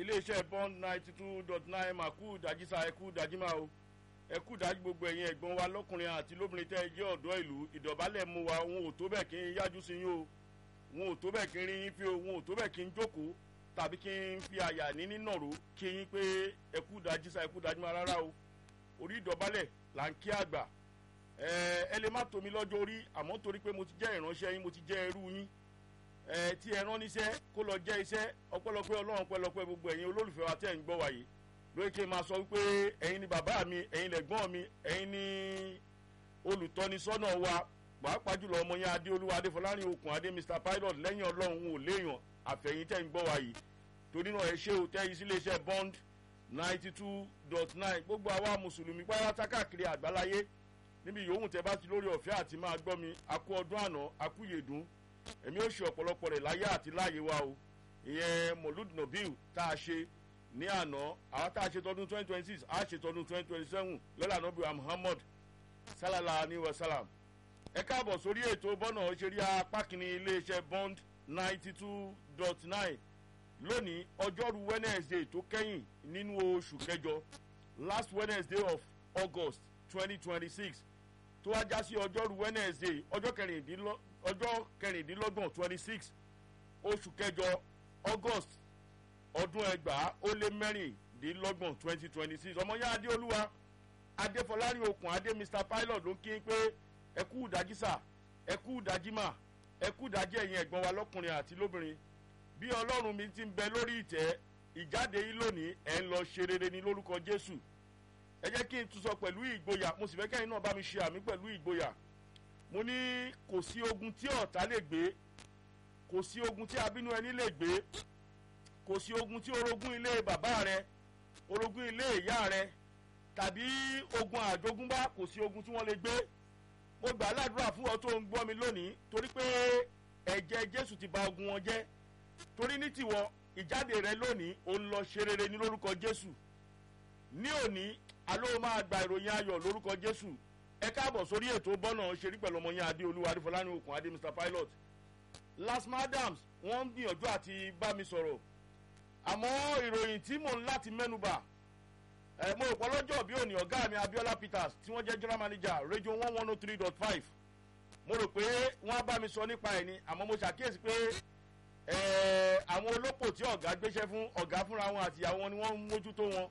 iléeṣẹ́ bond ninety two dot nine maku dajisa ẹkú dajima o ẹkú dájú gbogbo ẹ̀yin ẹ̀gbọ́n wa lọ́kùnrin àti lóbìnrin tẹ́ ẹ jẹ́ ọ̀dọ́ ìlú ìdọ̀bálẹ̀ mú wa wọn ò tó bẹ́ẹ̀ kí n yájú sí yín o wọn ò tó bẹ́ẹ̀ kí n rí yín fi o wọn ò tó bẹ́ẹ̀ kí n jókòó tàbí kí n fi àyà ní nínàró kí yín pé ẹkú dajisa ẹkú dajima rárá o orí ìdọ̀bálẹ̀ là ń kí àgbà ẹ ẹ lè má tómi lọ́jọ́ orí àmọ́ torí pé mo ti jẹ́ ìránṣẹ́ yín mo ti jẹ́ ẹrú yín ẹ tí ẹ rán níṣẹ́ kó lọ jẹ́ iṣẹ́ ọpẹ́lọpẹ́ ọlọ́run pẹ́lọpẹ́ gbogbo ẹ̀yin olólùfẹ́ wa tẹ́ ń gbọ́ wáyé lóye kí n máa sọ wípé ẹ̀yin ni bàbá mi ẹ̀yin lẹ̀gbọ́n mi ẹ̀yin ni olùtọ́nisọ́nà wa pàápàá jùlọ ọmọ yẹn adéolúwa adéfọlárin okùn adé mr pilot lẹ́yìn ọlọ́run ò léèyàn àfẹ̀yìn tẹ́ ń gbọ́ wáyé torí náà ẹ ṣé o tẹ́ yìí sí iléeṣẹ́ bond ninety two dot nine gbogbo àwa mùsùlùmí pátá káàkiri àgbáláyé níbi yòówù tẹ́ bá ti lórí ọ̀fẹ́ àti máa gbọ́ mi akú ọdún àná akú yèdún èmi ó ṣe ọ̀pọ̀lọpọ̀ rẹ̀ láyé àti láàyè wa o ìyẹn molud nobil tá a ṣe ní àná àwọn tá a ṣe tọdún twenty twenty six a ṣe tọdún twenty twenty seven lọ́la nobil muhammad salala ni wasalam ẹ káàbọ̀ sórí ètò bọ́nà òṣèré apá kìíní iléeṣẹ́ bond ninety two dot nine lónìí ọjọ́rú wednesday tó kẹ́yìn nínú oṣù kẹjọ last wednesday of august twenty twenty six tó wá já sí ọjọ́rú wednesday ọjọ́ kẹrìndínlọ́ ọjọ́ kẹrìndínlọ́gbọ̀n twenty six oṣù kẹjọ august ọdún ẹgbàá ó lé mẹ́rìndínlọ́gbọ̀n twenty twenty six ọmọ yá adéolúwa adéfọlárí okùn adé mr pilot ló ń kí pé ẹkú ìdájísà ẹkú ìdájímà ẹkú ìdájí ẹ̀yìn ẹ̀gbọ́n wa lọ́kùnrin àti lóbìnrin bí ọlọ́run mi ti ń bẹ lórí ìtẹ́ ìjáde yìí lónìí ẹ̀ ń lọ ṣe rere ní lórúkọ jésù ẹ jẹ́ kí n tún sọ pẹ̀lú ìgboyà mo sì fẹ́ kẹ́yìn náà bá mi ṣe àmì pẹ̀lú ìgboyà mo ní kò sí ogun tí ọ̀tá lè gbé kò sí ogun tí abínú ẹni lè gbé kò sí ogun tí orogún ilé bàbá rẹ orogún ilé ìyá rẹ tàbí ogun àjogúnbá kò sí ogun tí wọ́n lè gbé mo gbà á ládùúrà fún ọ tó ń gbọ́ mi lónìí torí pé ẹ̀jẹ̀ jésù ti ba ogun wọn jẹ́ torí ní tiwọ ìjáde rẹ lónìí ò ń lọ ṣe rere ní lórúkọ jésù ní òní aló máa gba ìròyìn ayọ̀ lórúkọ jésù ẹ káàbọ̀ sórí ètò bọ́nà ṣerí pẹ̀lú ọmọ yẹn adéolúwa adéfọlání okùn adé mr pilot las madams wọ́n ń gbìyànjú àti bá mi sọ̀rọ̀ àmọ́ ìròyìn tí mò ń láti mẹ́nuba ẹ̀ mo rò pọ́ lọ́jọ́ bí òní ọ̀gá mi abiola peters tí wọ́n jẹ́ general manager radio one one oh three dot five mo rò pé wọ́n á bá mi sọ nípa ẹ̀ ni àmọ́ mo ṣàkíyèsí pé àwọn olópò tí ọ̀gá gbéṣẹ́ fún ọ̀gá fúnra wọn àtìyàwó wọn ni wọ́n ń mójútó wọn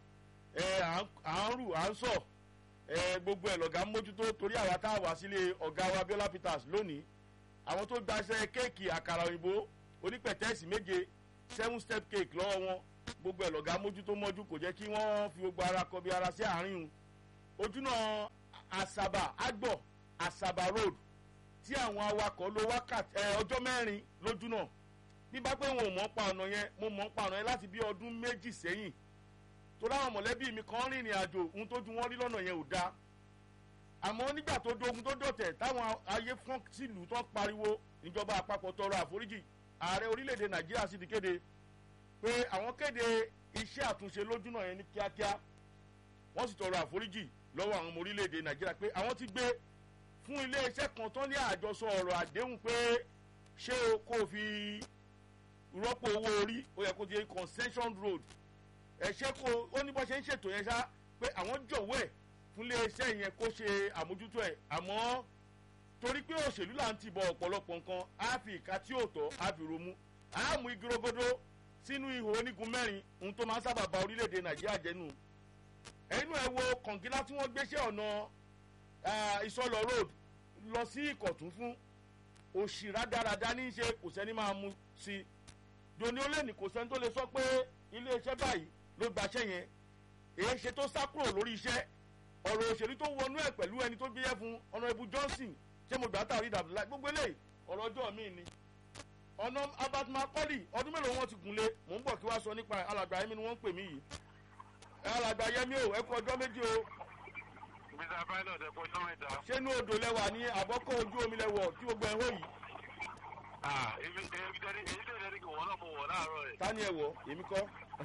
à ń rù à ń sọ̀ gbogbo ẹ̀ lọ̀gá mójútó torí àwa tá a wá sílé ọ̀gá wa abiola peters lónìí àwọn tó gbaṣẹ́ kéèkì àkàrà òyìnbó onípẹ̀tẹ́sì méje seven step cake lọ́wọ́ wọn gbogbo ẹ̀ lọ̀gá mójútó mọ́jú kò jẹ́ kí wọ́n fi gbogbo ara kọbi ara sí àárín un ojúnà àṣàbà àgbọ̀ àṣàbà road tí àwọn awakọ̀ lo wákàtí ọjọ́ mẹ́rin lójúnà bí bá pé wọn ò mọ̀ pa ọ̀nà yẹn mo mọ̀ pa ọ̀nà yẹn láti bí ọdún méjì sẹ́yìn torí àwọn mọ̀lẹ́bí mi kan rìnrìn àjò ohun tó ju wọn rí lọ́nà yẹn ò dáa àmọ́ nígbà tó dogun tó dọ̀tẹ̀ táwọn ayé fún sílùú tó pariwo ìjọba àpapọ̀ tọrọ àforíjì ààrẹ orílẹ̀-èdè nàìjíríà sì ti kéde pé àwọn kéde iṣẹ́ àtúnṣe lójúnà yẹn ní kíákíá wọ́n sì tọrọ àforíjì lọ́wọ́ àwọn ọmọ orílẹ̀-èdè nàìjíríà pé àwọn ti gbé fún iléeṣẹ́ kan tán ní àjọsọ ọ̀rọ̀ àdéhùn pé ṣé o kò fi rọ́pò owó orí ó yẹ kó di concession road ẹ̀ṣẹ́ kó ó ní bọ́ ṣe ń ṣètò yẹn ṣá pé àwọn jọ̀wọ́ ẹ̀ fún iléeṣẹ́ yẹn kó ṣe àmójútó ẹ̀ àmọ́ torí pé òṣèlú là ń tìbọ̀ ọ̀pọ̀lọpọ̀ nǹkan á fi ìka tí ò tọ́ á fi romú á mú igi rogodo sínú ihò onígun mẹ́rin ohun tó máa ń sábà ba orílẹ̀-èdè nàìjíríà jẹ́nu ẹnu ẹ̀ wo kọ̀ǹgílá tí wọ́n gbéṣẹ́ ọ̀nà ìsọlọ road lọ sí ìkọ̀tún fún òṣì rádaràda ní í ṣe kò sẹ́ni máa mú sí i dòní ó lè ní kò sẹ́ni tó lè sọ pé iléeṣẹ́ báyìí ló gbaṣẹ́ yẹn èyí ṣe tó sá kúrò lórí iṣẹ́ ọ̀rọ̀ òṣèlú tó wọnú ẹ̀ pẹ̀lú ẹni tó gbéyẹ́ fún ọ̀nà ibu johnson ṣé mo gbà tàrí dàbílà gbogbo eléyìí ọ̀rọ̀ ọjọ́ mi ni ọ̀nà albert macaulay ọdún mélòó wọn ti gùnlé mò ń bọ̀ kí wá sọ nípa alàgbà yẹmi ni wọ́n ń pè mí yìí alàgbà yẹmi o ẹ kú ọjọ́ méjì o. mr pilot ẹ kú ọjọ́ mẹ́ta. ṣé inú odò lẹwà ní àbọ́kọ́ ojú omi lẹwọ̀ tí gbogbo ẹ̀ ń hó yìí. ah èmi èmi tẹ́lẹ̀ èyí tẹ́lẹ̀ ní kí wọ́n náà mo wọ̀ láàárọ̀ ẹ̀. ta ni ẹ wọ̀ èmi kọ́.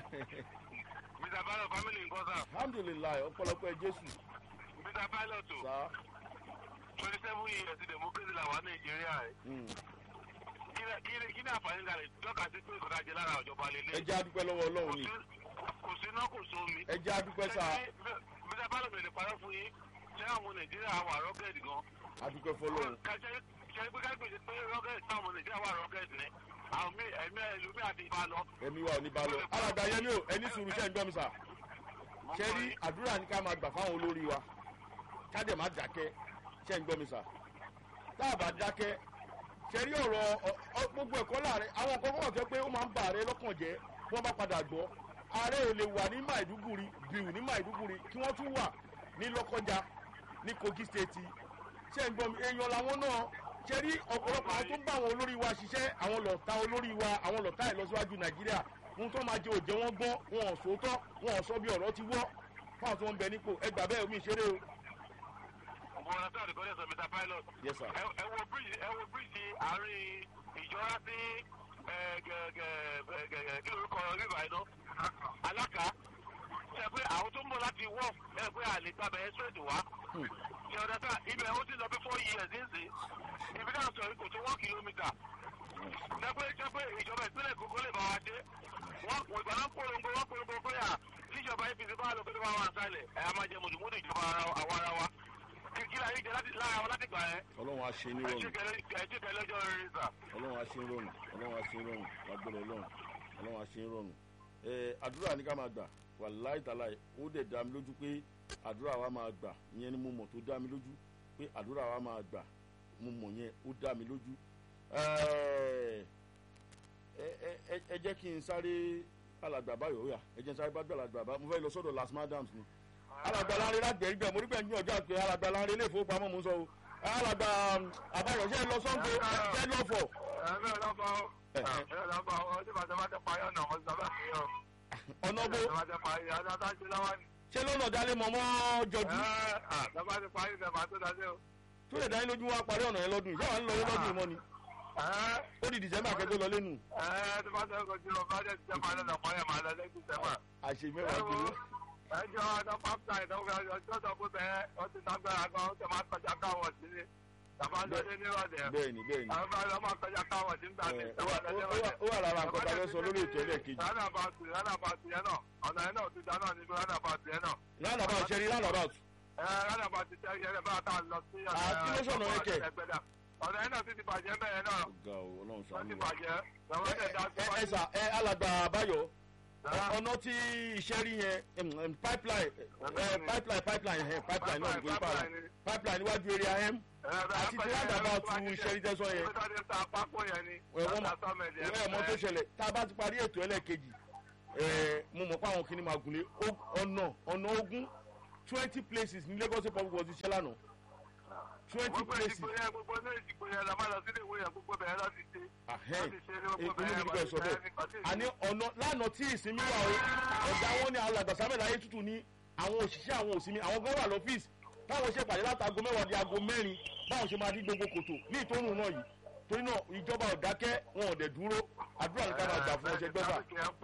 mr pilot family nǹkan sà. alhamdulilayi ọ̀pọ̀lọpọ̀ ẹ jésù. mr pilot o sá. twenty seven years ti democracy la wà nàìjíríà ẹ̀. kí ni kí ni àǹfààní nga lè tọ́ka sí pé ìkọ̀tà jẹ lára ìjọba ẹ lélẹ̀. jẹ́ adúpẹ́ lọ́wọ́ ọlọ́run ni. kò sí iná kò sómi. ẹ jẹ́ adúpẹ́ sà bí ẹ bá lọ bẹ̀rẹ̀ parọ́ fún yín ṣé àwọn nàìjíríà wà rọ́gẹ̀dì gan. adúpẹ́ fọlọ́run kàṣẹ ṣe pé kágbèsè pé rọ́gẹ̀dì táwọn nàìjíríà wà rọ́gẹ̀dì ni àwọn mí ẹ̀mí ẹlòmí àti ìbá lọ. ẹ̀mí wa ò ní bá lọ alàgbà yẹmi o ẹni sùúrù ṣẹ́ ń gbọ́ mi sà ṣe rí àdúrà ní ká máa gbà fáwọn olórí wa ká dẹ̀ má dákẹ́ ṣẹ́ ń gbọ́ mi sà tá a bá dákẹ́ ṣe rí ọ̀rọ̀ ọ- ọ- gbogbo ẹ̀kọ́ láàrin àwọn nǹkan kọ́kọ́ jẹ́ pé ó máa ń ba ààrẹ lọ́kàn jẹ́ tí wọ́n bá padà gbọ́ ààrẹ ò lè wà ní maiduguri bìrù ní maiduguri kí wọ́n tún wà ní lọ́kọjá ní kogi state ṣe ń gbọ́ mi èèyàn làwọn náà ṣe rí ọ̀pọ̀lọpọ̀ àwọn tó ń bá àwọn olórí wa ṣiṣẹ́ àwọn lọ́ta olórí wa àwọn lọ́ta ìlọsíwájú nàìjíríà ohun tó máa jẹ òjẹ́ wọn gbọ́ wọn ò sòótọ́ wọn ò sọ bí ọ̀rọ̀ ti wọ́ fáwọn tó ń bẹ nípò ẹgbà bẹ́ẹ̀ omi ìṣeré o. bọ̀dá sáà nìkan lẹ́sọ̀ mr pilot. yes sir. ẹ ẹ wo bíríìjì ẹ wo bíríìjì àárín ìjọra sí ẹ gẹ̀gẹ̀ gẹ̀gẹ̀ kí lorúkọ rírà iná alága ṣe pé àwọn tó ń bọ̀ láti wọ̀ ẹ pé àlè gbàgbẹ́ ẹ́sírẹ́dì wá Hmm. ṣe ọ̀dà sáà ibẹ̀ ó ti lọ bí four years nísìn ibi náà sọ kò tó one kilometre ṣe pé ṣe pé ìjọba ìpínlẹ̀ kókó lè bá wa dé wọ́n kò ìgbà náà polongo wọ́n polongo pé à tíjọba apc bá lọ pé tó bá wà sálẹ̀ ẹ̀ á máa jẹ mùdùmùdù ìjọba ara- àwa ara wa kí kí láyé jẹ láti lára wọn láti gbà yẹn ọlọ́run á ṣe ní rọrùn ẹtí kẹlẹ ọjọ́ rere sà. ọlọ́run á ṣe ń rọrùn ọlọ́run á ṣe ń rọrùn lágbọ́dọ̀ ọlọ́run ọlọ́run á ṣe ń rọrùn. ẹ àdúrà ní ká máa gbà wà láìtàláì ó dẹ̀ dá mi lójú pé àdúrà wa máa gbà ìyẹn ni mo mọ̀ tó dá mi lójú pé àdúrà wa máa gbà mo mọ̀ yẹn ó dá mi lójú. ẹ ẹ ẹ ẹ jẹ́ kí n sáré alàgbà báyọ̀ ó yà ẹ jẹ́ n sáré bá gbà alàgbà bá mo fẹ́ lọ sọ́dọ̀ las madams ni alàgbà láńrẹ́ lágbẹ̀ẹ́ gbẹ̀ mo rí gbẹ̀yìn ọjọ́ àpè alàgbà láńrẹ́ ilé ìfowópamọ́ mo ń sọ o alàgbà àbáyọ̀ ṣe é lọ sọ́ńgbó ṣe é lọ́fọ̀ ẹ bẹ́ẹ̀ lọ́bọ̀ ọ́ ẹ bẹ́ẹ̀ lọ́bọ̀ ọ́ ọdún bàtà bá tẹ parí ọ̀nà ọ̀hún sábà fi hàn. ọ̀nà bó bá tẹ parí ọ̀nà tá a ṣe lọ́wọ́ ni. ṣé lọ́nà dálé mọ́mọ́ jọjú ẹ ẹ lọ́ba ti parí ìfẹ́ màá tó dájú o. tó lè dání lójú wa parí ọ̀nà yẹn lọ́dún yìí ṣé wàá ń lọ yín lọ́dún yìí mọ́ ni ẹ ó di dìsẹ́mbà kẹ́tọ́ lọ lẹ́nu ẹ tó bá tẹ ọkọ̀ jùlọ bá tẹ ti tẹ parí ọ̀nà mọ́ yẹn máa lọ lẹ́kùn sẹ́fà. àṣẹ ẹ mẹ́wàá wo kìló ẹ jọ ọdọ pápá ìdánwò ọjọ́ tó kú bẹ́ẹ̀ ó ti lágbára gan ó ti máa kọjá káwọ̀ sí ni. tàbá lọ́dẹ nírọ̀lẹ́ bẹ́ẹ̀ni bẹ́ẹ̀ni àwọn bá lọ́ máa kọjá káwọ̀ sí nígbà ẹ, tí ó wà- ó wà- ó wà lára nǹkan tá a fẹ́ sọ lórí ètò ẹlẹ́ẹ̀kejì rádàbàtì rádàbàtì yẹn náà ọ̀nà yẹn náà ti dá náà níbi rádàbàtì yẹn náà. lánàbà ṣẹ́rí lánàbà ẹ rádàbàtì tẹ yẹn bá tá a lọ sí Ah, kí ló sọ̀nà yẹn kẹ̀? ẹgbẹ́dà ọ̀nà yẹn náà ti ti bàjẹ́ bẹ́ẹ̀ náà ọ̀gá o ọlọ́run wọ́n sàánú ti wa bàjẹ́ lọ́wọ́ tẹ̀ dá ẹ ẹ sà ẹ alàgbà àbáyọ Rárá. ọ̀nà tí iṣẹ́ rí yẹn em, em, pipeline ẹ, pipeline pipeline ẹ, pipeline náà nìkan nípa rẹ pipeline níwájú area m àti tí ládàbà tu iṣẹ́ rí tẹ́sán yẹn ibi tó ti ta pákó yẹn ni Ẹ, wọ́n ma- látà sọ́mẹ̀dì ìwé ẹ̀mọ́ tó ṣẹlẹ̀ tá a bá ti parí ètò ẹlẹ́ẹ̀kejì ẹ̀ mo mọ̀ pé àwọn kìíní máa gùnlé Ó- ọ̀nà ọ̀nà ogún twenty places ní lagos public was iṣẹ́ lánàá twenty gbogbo places ìdìbò yẹn gbogbo ní ìdìbò yẹn la máa lọ sílé ìwé yẹn gbogbo bẹ̀rẹ̀ láti ṣe ahẹ́n láti ṣe ní gbogbo inú bẹ̀rẹ̀ mi bẹ́ẹ̀ sọ bẹ́ẹ̀ àní ọ̀nà lánàá tí ìsinmi wà o ọ̀gá wọn ní alàgbà samuel ayétutù ní àwọn òṣìṣẹ́ àwọn òsinmi àwọn gan wà lọ́fíìsì táwọn ṣe pàdé látago mẹ́wàá di aago mẹ́rin báwọn ṣe máa dí gbogbo kòtò ní ìtòrùn náà yìí torí náà ìjọba ò dákẹ́ wọn ò dẹ̀ dúró àdúrà ní ká máa gbà fún ọṣẹ gbẹ́fà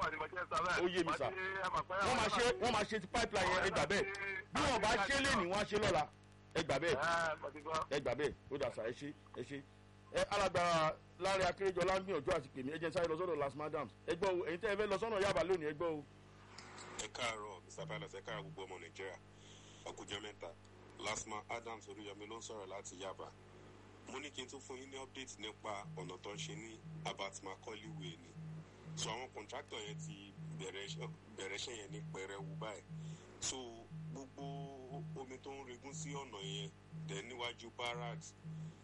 Ó yé mi sà. wọ́n máa ṣe wọ́n máa ṣe ti pipeline yẹn ẹgbà bẹ́ẹ̀ bí wọ́n bá ṣe lé ní wọ́n á ṣe lọ́la ẹgbà bẹ́ẹ̀ ẹgbà bẹ́ẹ̀ ó dà sá ẹ ṣe ẹ ṣe ẹ alágbára láàrin akérèjọlá ń gbìyànjú àti pèmí ẹjẹ sáré lọ sọ́dọ̀ las madams ẹ gbọ́ o èyí tẹ́ ẹ fẹ́ lọ sọ́nà yàbá lónìí ẹ gbọ́ o. ẹ káàárọ̀ mr pilot ẹ káàárọ̀ gbogbo ọmọ nàìjíríà ọkùnjọ mẹ́ta lasma adams oríyọmi ló ń sọ̀rọ̀ láti yaba mo ní kí n tún fún yín ní update nípa ọ̀nà tó ń ṣe ní abat macaulay way ni so àwọn contractor yẹn ti bẹ̀rẹ̀ iṣẹ́- bẹ̀rẹ̀ iṣẹ́ yẹn ní pẹrẹwu báyìí so gbogbo omi tó ń regún sí ọ̀nà yẹn dẹ̀ níwájú barracks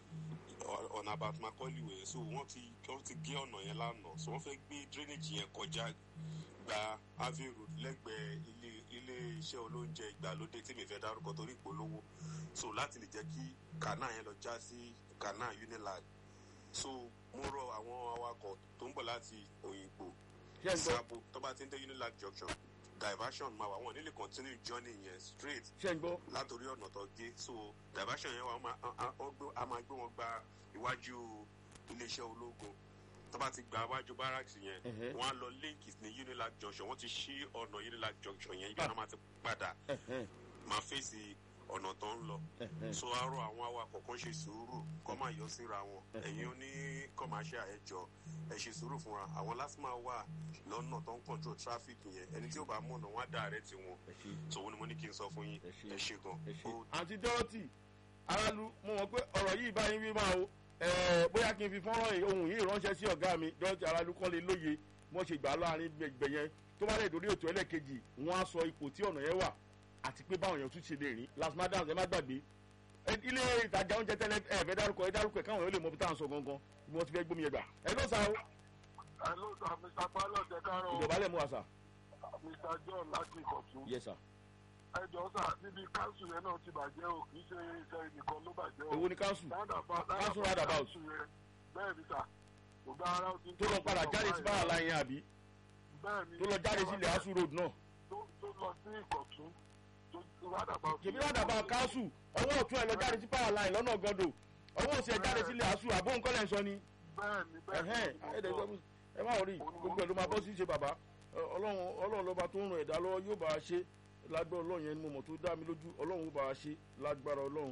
ọ- ọ̀nà abat macaulay way so wọ́n ti wọ́n ti gé ọ̀nà yẹn lánàá so wọ́n fẹ́ gbé drainage yẹn kọjá gba avenue road lẹ́gbẹ̀ẹ́ ilé ilé iṣẹ́ olóúnjẹ ìgbàlódé tí mi fẹ́ dárúkọ torí ìpolówó so láti lè jẹ́ kí canal yẹn lọ já sí canal unilag so mo rọ àwọn awakọ̀ tó ń bọ̀ láti òyìnbó ṣé ẹ gbọ́ sábò tó bá ti ń dé unilag junction diversion máa wà wọn nílé continue journey yẹn straight ṣé ẹ gbọ́ látòrí ọ̀nà tó gé so diversion yẹn wà á máa- á- á- ó gbé- á máa gbé wọn gba iwájú iléeṣẹ́ ológun tó bá ti gba iwájú barracks yẹn Ẹ̀hẹ́. wọn á lọ link ní unilag junction wọn ti ṣí ọ̀nà unilag junction yẹn ibi náà máa ti padà ẹ̀hẹ́n. máa fèsì ọ̀nà tó ń lọ so arọ àwọn awakọ̀ kan ṣe sùúrù kọ́ máa yọ síra wọn ẹ̀yin oní kọ́máṣíà ẹ̀jọ̀ ẹ̀ ṣe sùúrù fúnra àwọn lásìmọ̀ wà lọ́nà tó ń control traffic yẹn ẹni tí ó bá mọ̀nà wọn á dà rẹ̀ tiwọn tòun ni mo ní kí n sọ fún yín ẹ ṣe gan. àǹtí dọ́rọ́tì aráàlú mo mọ̀ pé ọ̀rọ̀ yìí bá yín wí máa o bóyá kí n fi fọ́nrán ohun yìí ránṣẹ́ sí ọ̀gá mi dọ́rọ́tì aráàlú kọ́ lè lóye mo ṣe gbà láàrin gbẹ̀gbẹ̀ yẹn tó bá lè dórí ètò ẹlẹ́ẹ̀kejì wọ́n á sọ ipò tí ọ̀nà yẹn wà àti pé báwọn èèyàn tún ṣe lè rìn last madam ẹ má gbàgbé ilé ìtajà oúnjẹ tẹ́lẹ̀ ẹ fẹ́ dárúkọ ẹ dárúkọ ẹ káwọn èèyàn lè mọ bí táwọn sọ gangan bí wọ́n ti fẹ́ gbómi yẹn gbà ẹ ló sá o. ẹ ló sà mr pilot ẹ káàárọ̀ ìjọba lè mú wa sà. mr john láti ìkọ̀tún. yes sir. ẹ jọ sà níbi káńsù yẹn náà ti bàjẹ́ o kì í ṣe iṣẹ́ nìkan ló bàjẹ́ o. èwo ni káńsù káńsù roundabout káńsù yẹn bẹ́ẹ̀ ni sà ògbà ara ó ti. tó lọ padà jáde sí báwa láyé àbí bẹ́ẹ̀ ni tó lọ jáde sí ilẹ̀ asu road náà. tó tó lọ sí ìkọ̀tún tó roundabout. kèmí roundabout káńsù ọwọ́ ọ̀tún ẹ̀ lọ jáde sí power line lọ́nà gọ́dọ̀ ọwọ́ òsì ẹ̀ jáde sí ilẹ̀ asu àbóhùn kọ́lẹ̀ ń sọ ni. bẹ́ẹ̀ ni bẹ́ẹ̀ ni ẹ̀hẹ́n ẹ má rí gbogbo ẹ̀ ló máa bọ́ sí ṣe bàbá ọlọ́run ọlọ́run lọ́ba tó ń ràn ẹ̀dá lọ́wọ́ yóò bá a ṣe lágbára ọlọ́run yẹn ni mo mọ̀ tó dá mi lójú ọlọ́run ó bá a ṣe lágbára ọlọ́run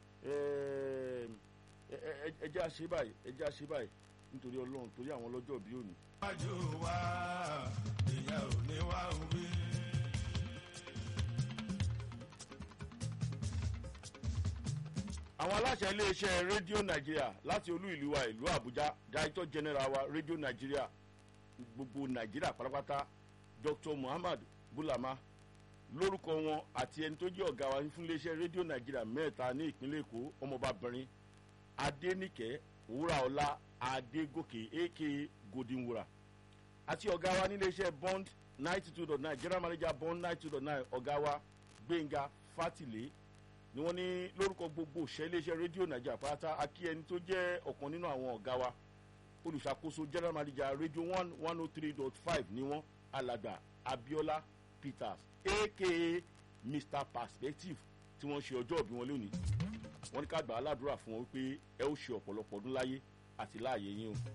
ẹ jẹ́ àṣe báyìí ẹ jẹ́ àṣe báyìí nítorí ọlọ́run torí àwọn ọlọ́jọ́ bí òní. wájú wa ìyá ò ní wá wí. àwọn aláṣẹ iléeṣẹ́ rédíò nàìjíríà láti olú ìlú wa ìlú àbújá director general wa rédíò nàìjíríà gbogbo nàìjíríà pátápátá dr muhammad bulama lórúkọ wọn àti ẹni tó jẹ́ ọ̀gá wa fún iléeṣẹ́ rédíò nàìjíríà mẹ́ta ní ìpínlẹ̀ èkó ọmọbabìnrin adéníkẹ́ wúraọlá adégòkè aka golden wura àti ọ̀gá wa ní iléeṣẹ́ bond ninety two dot nine general manager bond ninety two dot nine ọ̀gá wa gbẹ̀ngà fatile ni wọ́n ní lórúkọ gbogbo òṣìṣẹ́ iléeṣẹ́ rédíò nàìjíríà pátá akí ẹni tó jẹ́ ọ̀kan nínú àwọn ọ̀gá wa olùṣàkóso general manager radio one one oh three dot five ni wọ́n alàgbà abiola peters aka mr perspective tí wọ́n ṣe ọjọ́ òbí wọn lónìí wọ́n ní ká gbà á ládùúrà fún wọn wípé ẹ ó ṣe ọ̀pọ̀lọpọ̀ ọdún láyé àti láàyè yín o.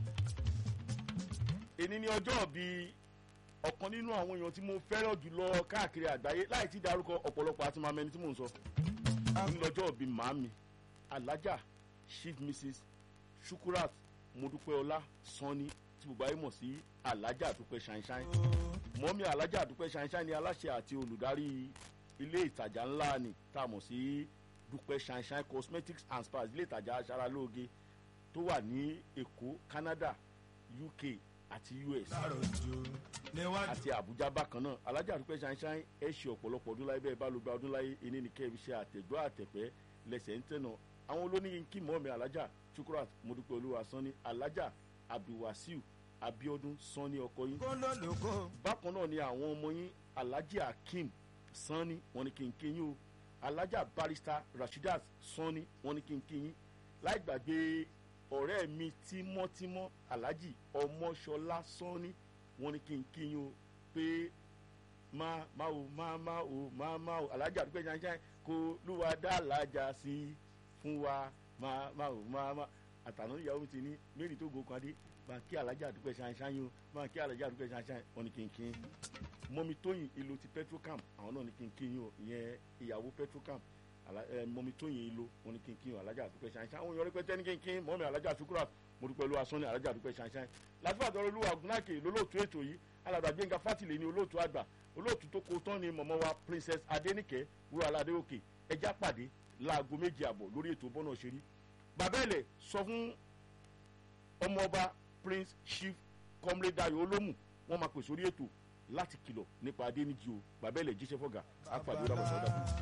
èní ni ọjọ́ òbí ọ̀kan nínú àwọn èèyàn tí mo fẹ́ràn jùlọ káàkiri àgbáyé láì tí darúkọ ọ̀pọ̀lọpọ̀ àti màmá ẹni tí mò ń sọ ní lọ́jọ́ òbí màámi alájà chief mrs shukurat modupeola sanni tí gbogbo ayé mọ̀ sí alájà àdúpẹ́ ṣáínṣáín mọ́mí alájà àdúpẹ́ ṣáínṣáín ni aláṣẹ àti olùdarí ilé ìtajà ńlá ni tá a mọ̀ sí dúpẹ́ ṣáínṣáín cosmetics and spas ilé ìtajà aṣaralóge tó wà ní èkó canada uk àti us àti abuja bákan náà alájà àdúpẹ́ ṣáínṣáín ẹ ṣe ọ̀pọ̀lọpọ̀ ọdún láyé bẹ́ẹ̀ bá ló gba ọdún láyé ẹni ní kẹ́ ẹ fi ṣe àtẹ̀gbọ́ àtẹ̀pẹ́ lẹ́sẹ̀ ń tẹ̀nà àwọn olóníyìn kí mọ́ọ̀mí alájà chukurat mọ́dúpẹ́ olúwa sanni alájà abdulwasiu abiodun sanni ọkọ yín. bákan náà ni àwọn ọmọ yín alhaji akeem sanni wọn ni kí n kí yín o alhaja barista rasheedat sanni wọn ni kí n kí yín láì gbàgbé ọ̀rẹ́ mi tímọ́tímọ́ alhaji ọmọṣọlá sanni wọn ni kí n kí yín o pé má má o má má o má má o alhaja àdúgbò ṣáṣá kó lúwa dá alájà sí i fún wa má má o má má àtàná ìyàwó mi ti ní mẹ́rin tó gòkan dé máa kí alájà àdúgbò ṣáṣá yín o máa kí alájà àdúgbò ṣáṣá wọn ni kí n kí yín mọ́mi tóyìn ìlò ti petrocam àwọn náà ni kí n kí yín o ìyẹn ìyàwó petrocam mọ́mi tóyìn ìlò wọn ni kí n kí yín o alájà àdúgbò ṣáṣá àwọn èèyàn rẹpẹtẹ ní kí n kí yín mọ́mi alájà sukura mo dúpẹ́ olúwa sọ́ni alájà àdúgbò ṣáṣá láfíà tọrọ olúwa gúnákè lólóòtú ètò yìí alàgbà gbẹ̀ngà fátìlẹ̀ ní olóòtú àgbà olóòtú tó kó tán ni mọ̀mọ́ wa princess adéníkẹ́ wúrọ̀ aládé òkè ẹja pàdé láago méjì àbọ̀ lórí ètò bọ́nà òṣèré bàbẹ́ẹ̀lẹ̀ sọ fún ọmọọba prince chief comrade dayo olómù wọn máa pèsè orí ètò láti kìlọ̀ nípa adéníjì o bàbẹ́ẹ̀lẹ̀ jíṣẹ́ fọ́gà àpàdé ó dàbọ̀ sọ́dà.